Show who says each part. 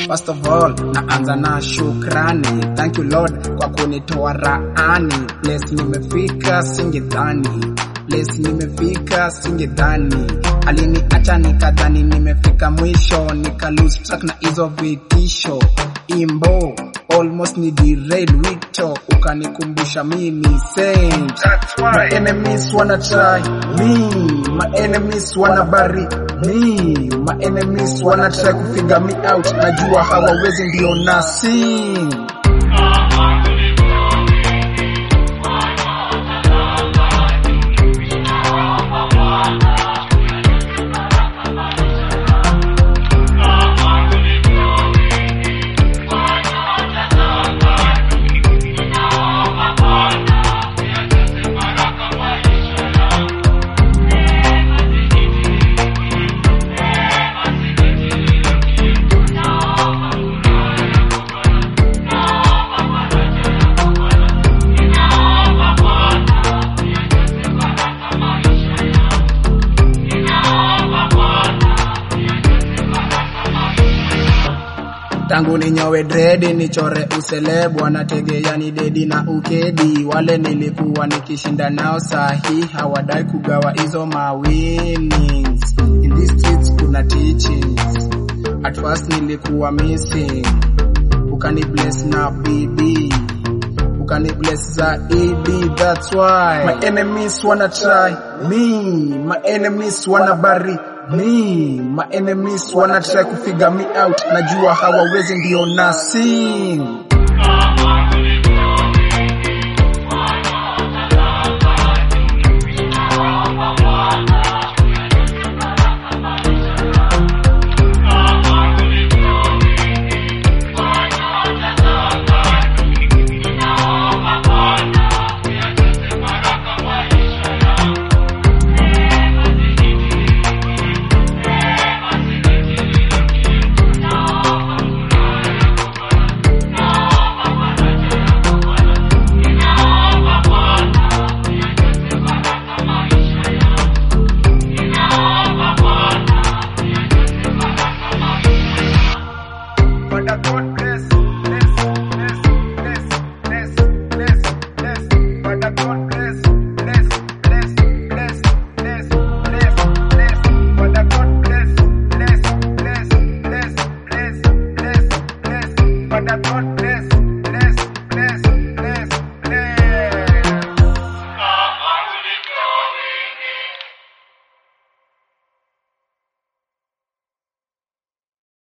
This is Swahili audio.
Speaker 1: First of all, naanza na shukrani. Thank you Lord kwa kunitoa raani. Place nimefika singedhani. Place nimefika singedhani. Aliniacha nikadhani nimefika mwisho, nika lose track na hizo vitisho. Imbo almost ni derail wito, ukanikumbusha mimi saint. My enemies wanna try me, my enemies wanna bury me, my enemies wanna try kufigure me out. Najua hawawezi ndio na sing. Tangu ninyowe dredi nichore uselebu, wanategea ni dedi na ukedi. Wale nilikuwa nikishinda nao sahi, hawadai kugawa hizo mawinnings. In these streets kuna teachings. At first nilikuwa missing, ukani bless na bibi ukani bless zaidi. That's why my enemies wanna try me, my enemies wanna bury me, my enemies wanna try kufigure me out. Najua hawawezi ndio na sing